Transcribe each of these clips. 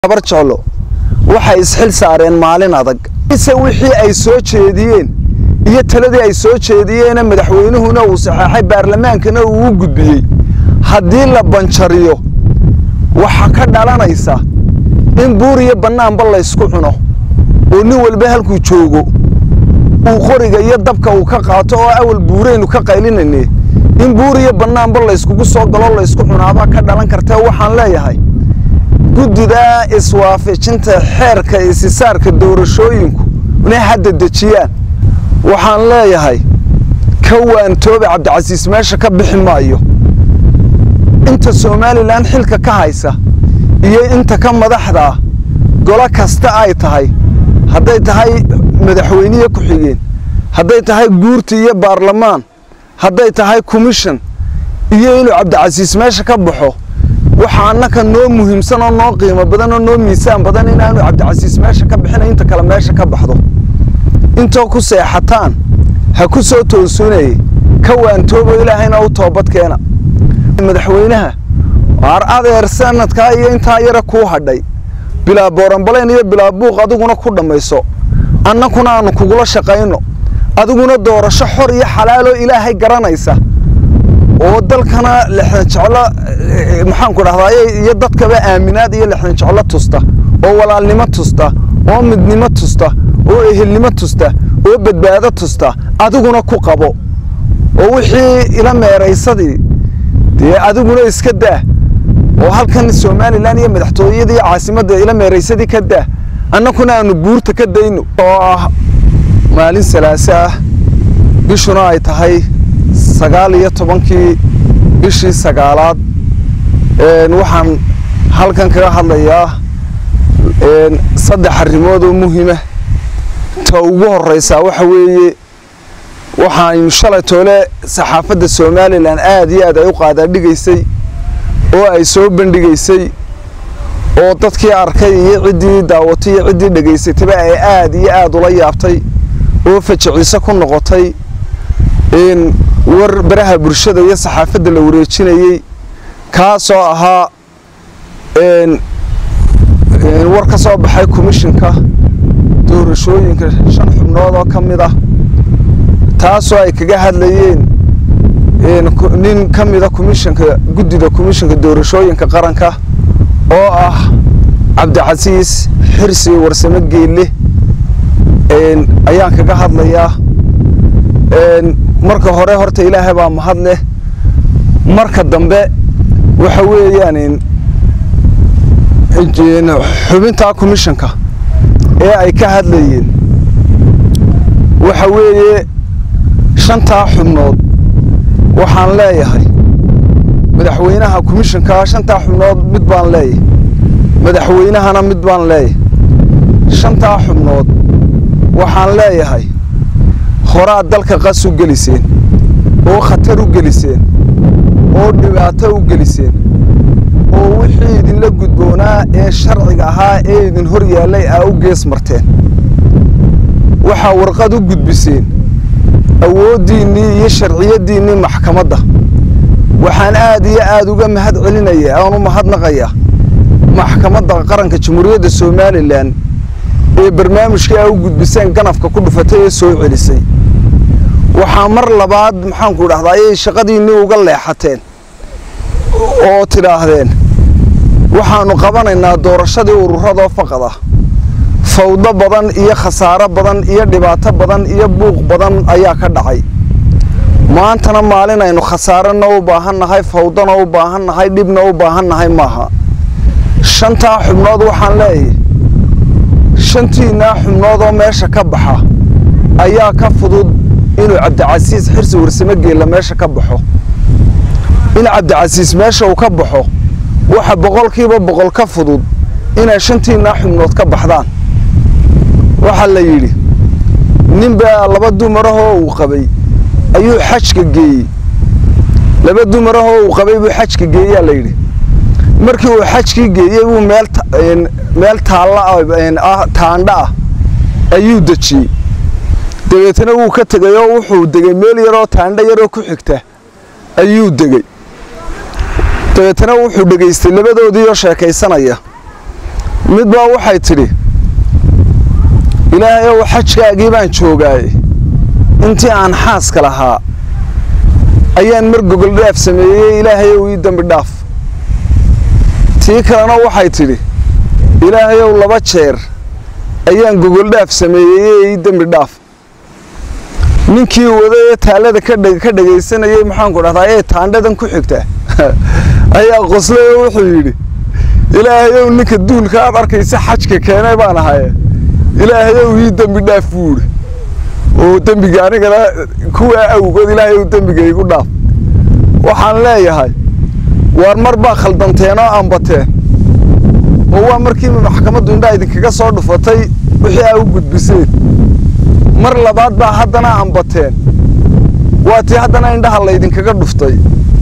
habar jeclo waxay isxil saareen maalin adag ise wixii ay soo jeediyeen iyo taladii ay soo jeediyeena madaxweynuhuna uu saxeexay baarlamaankana uu u gudbiyey haddii la banjariyo waxaa ka dhalanaysa in buur iyo bannaanba laysku cuno oo nin walba halkuu joogo uu qoriga iyo dabka uu ka qaato oo awal buuraynu ka qaylinayne in buur iyo bannaanba layskugu soo galo laysku cunaabaa ka dhalan kartee waxaan leeyahay guddida iswaafajinta xeerka isisaarka doorashooyinku inay hadda dejiyaan waxaan leeyahay ka waantoobe cabdicasiis meesha ka bixi maayo inta somalilan xilka ka haysa iyo inta ka madaxdaa golo kasta ay tahay hadday tahay madaxweyniye ku-xigeen hadday tahay guurti iyo baarlamaan hadday tahay commission iyo inuu cabdicasiis meesha ka baxo waxaa annaka noo muhiimsan oo noo qiimo badan oo noo miisaan badan inaanu cabdicasiis meesha ka bixina inta kale meesha ka baxdo intoo ku seexataan ha ku soo toosunayey ka waantoobo ilaahayna u toobadkeena madaxweynaha waar adeer sanadkaa iyo intaa yara kuu hadhay bilaa booranbalayn iyo bilaa buuq adiguna ku dhammayso annakuna aanu kugula shaqayno adiguna doorasho xor iyo xalaaloo ilaahay garanaysa oo dalkana lexdan jeclo maxaanku dhahdaye iyo dadkaba aaminaad iyo lexdan jeclo tusta oo walaalnimo tusta oo midnimo tusta oo ehelnimo tusta oo badbaado tusta adiguna ku qabo oo wixii ila meeraysadii dee adiguna iska daa oo halkan somalilan iyo madaxtooyadii iyo caasimadda ila meeraysadii ka daa annakuna aanu buurta ka dayno oo ah maalin salaaso ah bishuna ay tahay sagaal iyo tobankii bishii sagaalaad waxaan halkan kaga hadlayaa saddex arrimood oo muhiima ta ugu horeysaa waxa weeye waxaan shalay toole saxaafadda somalilan aada iyo aad ay u qaadaadhigaysay oo ay soo bandhigaysay oo dadkii arkay iyo ciddii daawatay iyo ciddii dhegaysatayba ay aada iyo aada ula yaabtay oo fajiciise ku noqotay war baraha bulshada iyo saxaafadda la wareejinayey kaasoo ahaa war ka soo baxay komishinka doorashooyinka shan xubnood oo ka mid ah taasoo ay kaga hadlayeen nin ka mida komishinka guddida komishinka doorashooyinka qaranka oo ah cabdicasiis xirsi warsamo geelle ayaan kaga hadlayaa marka hore horta ilaahay baa mahad leh marka dambe waxa weeyaan xubintaa commissionka ee ay ka hadlayeen waxa weeye shantaa xubnood waxaan leeyahay madaxweynaha commissionka shantaa xubnood mid baan leeyahay madaxweynahana mid baan leeyahay shantaa xubnood waxaan leeyahay horaad dalka qas u geliseen oo khatar u geliseen oo dhibaato u geliseen oo wixii idinla gudboonaa ee sharciga ahaa ee idin hor yaallay aa u gees marteen waxaa warqad u gudbiseen awooddiinnii iyo sharciyaddiinnii maxkamadda waxaan aad iyo aad uga mahad celinaya aan u mahadnaqayaa maxkamadda qaranka jamhuuriyadda somalilan ee barnaamijkii aa u gudbiseen ganafka ku dhufatay ee soo celisay waxaa mar labaad maxaanku dhahdaa ayay shaqadiinnii uga leexateen oo tidhaahdeen waxaannu qabanaynaa doorashadii ururadoo faqad ah fawdo badan iyo khasaaro badan iyo dhibaato badan iyo buuq badan ayaa ka dhacay maantana maalin aynu khasaarona u baahannahay fawdona u baahannahay dhibna u baahannahay maaha shantaa xubnood waxaan leeyahay shantiinnaa xubnoodoo meesha ka baxa ayaa ka fudud inuu cabdicasiis xirsi warsamo geella meesha ka baxo in cabdicasiis meesha uu ka baxo waxa boqolkiiba boqol ka fudud inay shantiinnaa xubnood ka baxdaan waxaa la yidhi ninbaa laba dumarahoo uu qabay ayuu xajka geeyey laba dumarahoo uu qabay buu xajka geeyaa la yidhi markii uu xajkii geeyey buu meel meel taalla taandha ah ayuu dejiyey dabeetna wuu ka tegay oo wuxuu degay meel yaroo taandha yaroo ku xigta ayuu degey dabeetna wuxuu dhegaystay labadoodiioo sheekaysanaya mid baa waxay tidhi ilaahayow xajkaagii baan joogaaye intii aan xaaska lahaa ayaan mar gogol dhaaf sameeyey ilaahayow ii dembi dhaaf tii kalena waxay tidhi ilaahayow laba jeer ayaan gogol dhaaf sameeyey ii dembi dhaaf ninkii waday ee taallada ka dhegaysanayay maxaanku dhahdaa ee taandhadan ku xigta ayaa qoslay oo wuxuu yidhi ilaahayow ninka duulka aad arkaysa xajka keenay baan ahaye ilaahayow ii dembi dhaaf buu idhi oo dembiga anigana kuwaa awgood ilaahayow dembiga igu dhaaf waxaan leeyahay waar mar baa khaldanteen oo ambateen oo waa markii maxkamaddu indhaa idinkaga soo dhufatay wixii aa u gudbiseen mar labaad baa haddana ambateen waa tii haddana indhaha laydinkaga dhuftay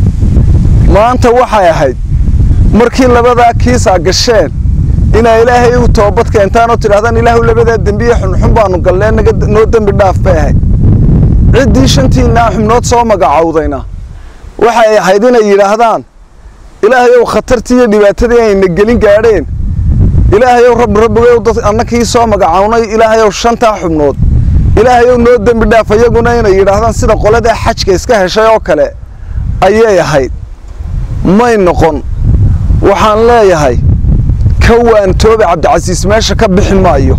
maanta waxay ahayd markii labadaa kiisaa gasheen inaa ilaahay u toobad keentaan oo tidhahdaan ilaahu labadaa dembiye xunxun baanu gallee noo dembi dhaaf bay ahayd ciddii shantiinaa xubnood soo magacowdayna waxay ahayd inay yidhaahdaan ilaahayow khatartii iyo dhibaatadii ayna gelin gaadheen ilaahayow rabbi rabbigow dad annakii soo magacownay ilaahayow shantaa xubnood ilaahayow noo dembi dhaaf iyaguna inay yidhaahdaan sida qoladaa xajka iska heshay oo kale ayay ahayd may noqon waxaan leeyahay ka waantoobe cabdicasiis meesha ka bixi maayo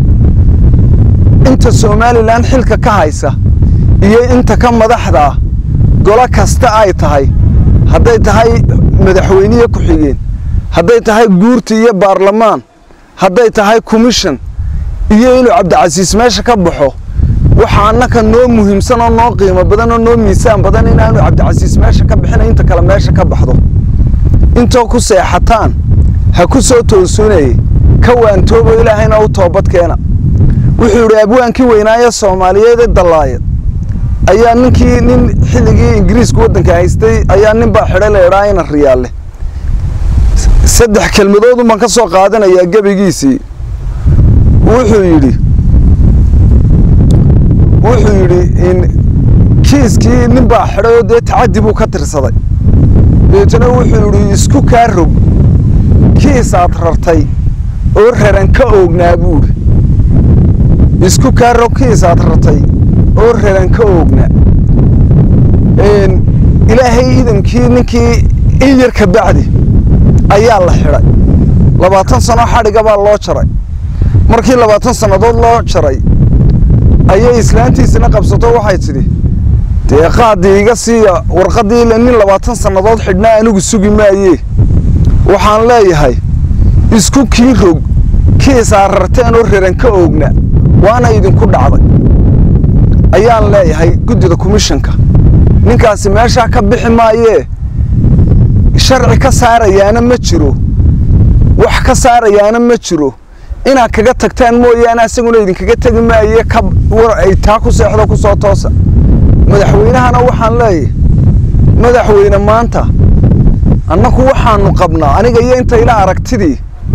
inta somalilan xilka ka haysa iyo inta ka madaxdaa golo kasta ay tahay hadday tahay madaxweyniye ku-xigeen hadday tahay guurti iyo baarlamaan hadday tahay commission iyo inuu cabdicasiis meesha ka baxo waxa annaka noo muhiimsan oo noo qiimo badan oo noo miisaan badan inaanu cabdicasiis meesha ka bixina inta kale meesha ka baxdo intoo ku seexataan ha ku soo toosunayey ka waantoobo ilaahayna u toobad keena wuxuu yidhi abwaankii weynaaye soomaaliyeed ee dallaayad ayaa ninkii nin xilligii ingiriisku waddanka haystay ayaa nin baa xidhay laydhaa ina riyaalle saddex kelmadoodun baan ka soo qaadanayaa gebigiisii wuxuu yidhi wuxuu yidhi in kiiskii nin baa xidhay oo dee tacaddi buu ka tirsaday deetana wuxuu yidhi isku kaa rog kiisaad rartay oo raran ka oognaa buudhi isku kaa rog kiisaad rartay oo raran ka oognaa ilaahay idamkii ninkii in yar ka bacdi ayaa la xidhay labaatan sano xadhiga baa loo jaray markii labaatan sannadood loo jaray ayay islaantiisina qabsato waxay tidhi dee qaadii iga siiya warqaddii ile nin labaatan sannadood xidhnaa anigu sugi maayee waxaan leeyahay isku kii rog kiisaa rarteen oo raran ka oogna waana idinku dhacday ayaan leeyahay guddida komishanka ninkaasi meeshaa ka bixi maayee sharci ka saarayaana ma jiro wax ka saarayaana ma jiro inaad kaga tagtaan mooyaane asaguna idinkaga tegi maaye ay taa ku seexdo ku soo toosa madaxweynahana waxaan leeyahay madaxweyne maanta annaku waxaanu qabnaa aniga iyo inta ila aragtidii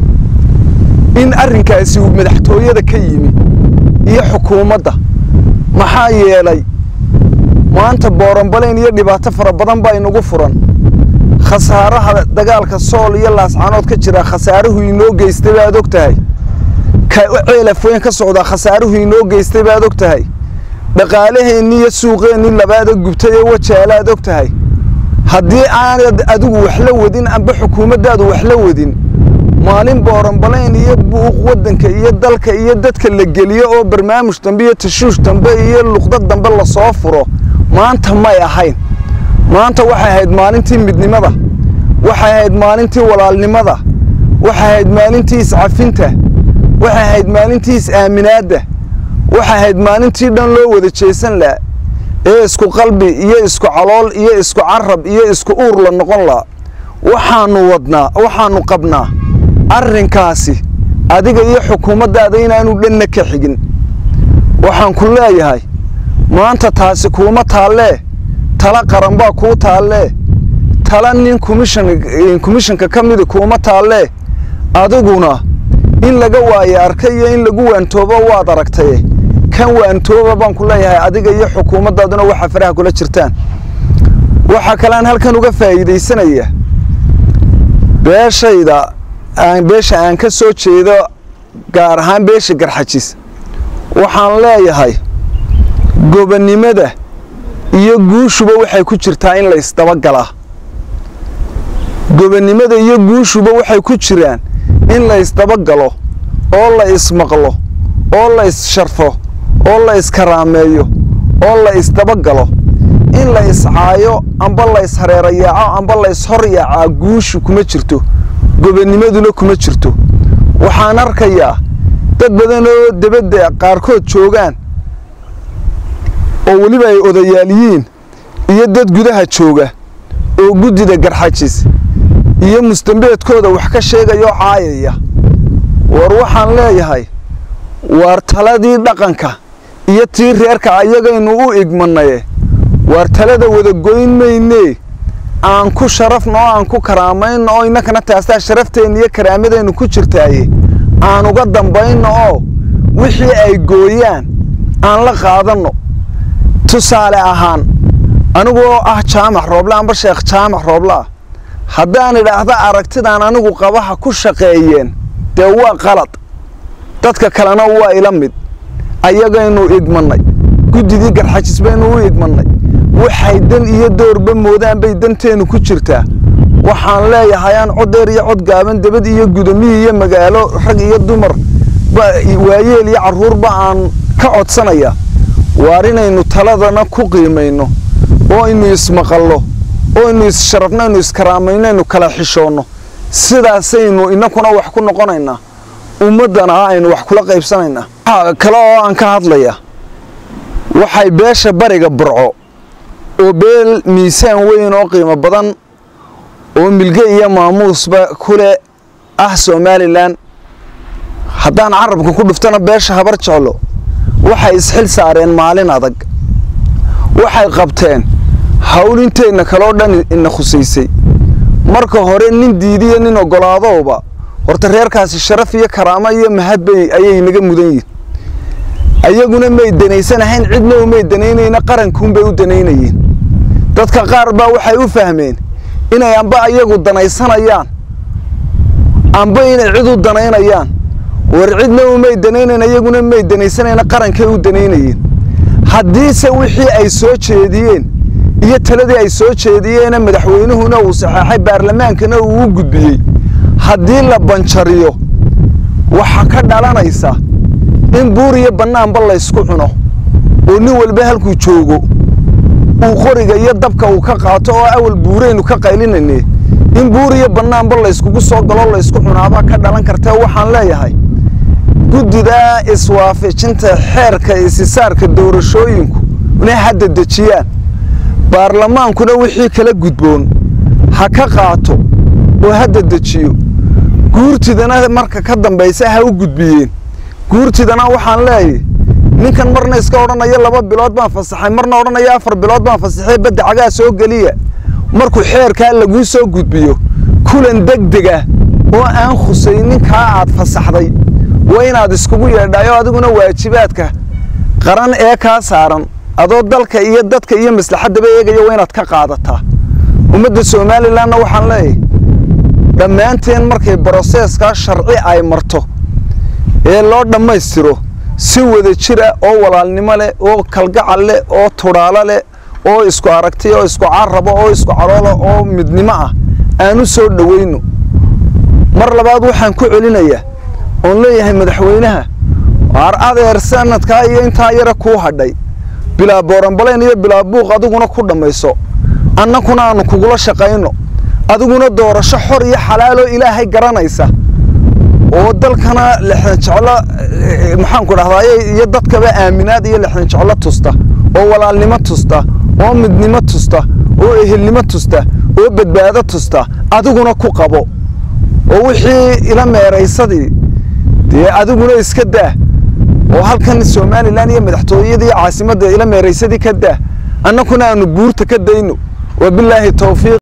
in arrinkaasi uu madaxtooyada ka yimi iyo xukuumadda maxaa yeelay maanta booranbalayn iyo dhibaato fara badan baa inagu furan khasaaraha dagaalka sool iyo laascanood ka jira khasaaruhu inoo geystay baad og tahay ka ceelaf weyn ka socdaa khasaaruhu inoo geystay baad og tahay dhaqaalaheennii iyo suuqeennii labaada gubtay ee wajaalaad og tahay haddii aanad adigu wax la wadin amba xukuumaddaadu wax la wadin maalin booranbalayn iyo buuq waddanka iyo dalka iyo dadka la geliyo oo barnaamuj dambe iyo tashuush dambe iyo luqdad dambe lasoo furo maanta may ahayn maanta waxay ahayd maalintii midnimada waxay ahayd maalintii walaalnimada waxay ahayd maalintii iscafinta waxay ahayd maalintii is-aaminaadda waxay ahayd maalintii dhan loo wada jeesan laha ee isku qalbi iyo isku calool iyo isku carab iyo isku uur la noqon laha waxaanu wadnaa waxaanu qabnaa arrinkaasi adiga iyo xukuumaddaada inaanu dhanna ka xigin waxaan ku leeyahay maanta taasi kuuma taallee tala qaran baa kuu taallee tala nin komishanka ka mida kuuma taallee adiguna in laga waaye arka iyo in lagu waantoobo waad aragtaye kan waantooba baan ku leeyahay adiga iyo xukuumaddaaduna waxa faraha kula jirtaan waxaa kalean halkan uga faa'iidaysanaya beeshayda aan beesha aan ka soo jeedo gaar ahaan beesha garxajis waxaan leeyahay gobonnimada iyo guushuba waxay ku jirtaa in la isdabagalaa gobonnimada iyo guushuba waxay ku jiraan in la isdabagalo oo la ismaqlo oo la issharfo oo la iskaraameeyo oo la isdabagalo in la iscaayo amba la ishareerayaaco amba la ishoryaacaa guushu kuma jirto gobonnimaduna kuma jirto waxaan arkayaa dad badan oo debadda qaarkood joogaan oo weliba ay odayaal yihiin iyo dad gudaha jooga oo guddida garxajis iyo mustambeedkooda wax ka sheegayoo caayaya war waxaan leeyahay waar taladii dhaqanka iyo tii reerka ayagaynu u igmanaye waar talada wada goyn maynee aan ku sharafno oo aan ku karaamayno oo innakana taastaa sharafteenna iyo karaamadeennu ku jirtaaye aan uga dambayno oo wixii ay gooyaan aan la qaadanno tusaale ahaan aniguoo ah jaamac rooble amba sheekh jaamac roobleah haddaan idhaahdo aragtidaan anigu qabaha ku shaqeeyeen dee waa qalad dadka kalena waa ila mid ayagaynu igmannay guddidii garxajis baynu u igmannay waxay dan iyo doorba moodaan bay danteennu ku jirtaa waxaan leeyahay aan codeer iyo cod gaaban debad iyo gudamihii iyo magaalo rag iyo dumar waayeel iyo carruurba aan ka codsanaya waar inaynu taladana ku qiimayno oo aynu ismaqallo oo aynu issharafno aynu iskaraamayno aynu kala xishoonno sidaasaynu innakuna wax ku noqonaynaa ummaddana aynu wax kula qaybsanaynaa waxaa kale oo aan ka hadlaya waxay beesha bariga burco oo beel miisaan weyn oo qiimo badan oo milge iyo maamuusba kule ah somalilan haddaan carabka ku dhuftana beesha habar jeclo waxay isxil saareen maalin adag waxay qabteen hawlinteenna kaloo dhan ina khusaysay marka hore nin diidiyo nin ogolaadowba horta reerkaasi sharaf iyo karaamo iyo mahadbay ayay naga mudan yihin ayaguna may danaysanahayn cidna umay danaynayna qarankuunbay u danaynayeen dadka qaar baa waxay u fahmeen inay amba ayagu danaysanayaan amba inay cid u danaynayaan war cidna umay danaynayn ayaguna may danaysanayna qarankay u danaynayeen haddiise wixii ay soo jeediyeen iyo taladii ay soo jeediyeena madaxweynuhuna uu saxeexay baarlamaankana uu u gudbiyey haddii la banjariyo waxaa ka dhalanaysa in buur iyo bannaanba laysku cuno oo nin walba halkuu joogo uu qoriga iyo dabka uu ka qaato oo awal buuraynu ka qaylinayne in buur iyo bannaanba layskugu soo galoo laysku cunaabaa ka dhalan kartee waxaan leeyahay guddidaa iswaafajinta xeerka isisaarka doorashooyinku inay hadda dejiyaan baarlamaankuna wixii kala gudboon ha ka qaato oo hadda dejiyo guurtidana marka ka dambaysa ha u gudbiyeen guurtidana waxaan leeyahy ninkan marna iska odhanaya laba bilood baan fasaxay marna odhanaya afar bilood baan fasaxay badda cagaa soo geliya markuu xeerkaa laguu soo gudbiyo kulan degdega oo aan khusaynin kaa aad fasaxday waa inaad iskugu yeedhayo adiguna waajibaadka qaran ee kaa saaran adoo dalka iyo dadka iyo maslaxaddaba eegaya waa inaad ka qaadataa ummadda somalilanna waxaan leeyahay dhammaanteen markay broseeskaa sharci ay marto ee loo dhammaystiro si wada jira oo walaalnimo leh oo kalgacal leh oo tudhaalo leh oo isku aragti oo isku carabo oo isku caloolo oo midnimo ah aan u soo dhowayno mar labaad waxaan ku celinayaa oon leeyahay madaxweynaha waar adeer sanadkaa iyo intaa yara kuu hadhay bilaa booranbalayn iyo bilaa buuq adiguna ku dhammayso annakuna aanu kugula shaqayno adiguna doorasho xor iyo xalaaloo ilaahay garanaysa oo dalkana lexdan jeclo maxaanku dhahdaay iyo dadkaba aaminaad iyo lexdan jeclo tusta oo walaalnimo tusta oo midnimo tusta oo ehelnimo tusta oo badbaado tusta adiguna ku qabo oo wixii ila meeraysadii dee adiguna iska daa oo halkan somalilan iyo madaxtooyadii caasimadda ila meeraysadii ka daa annakuna aanu buurta ka dayno wabilaahi towfiiq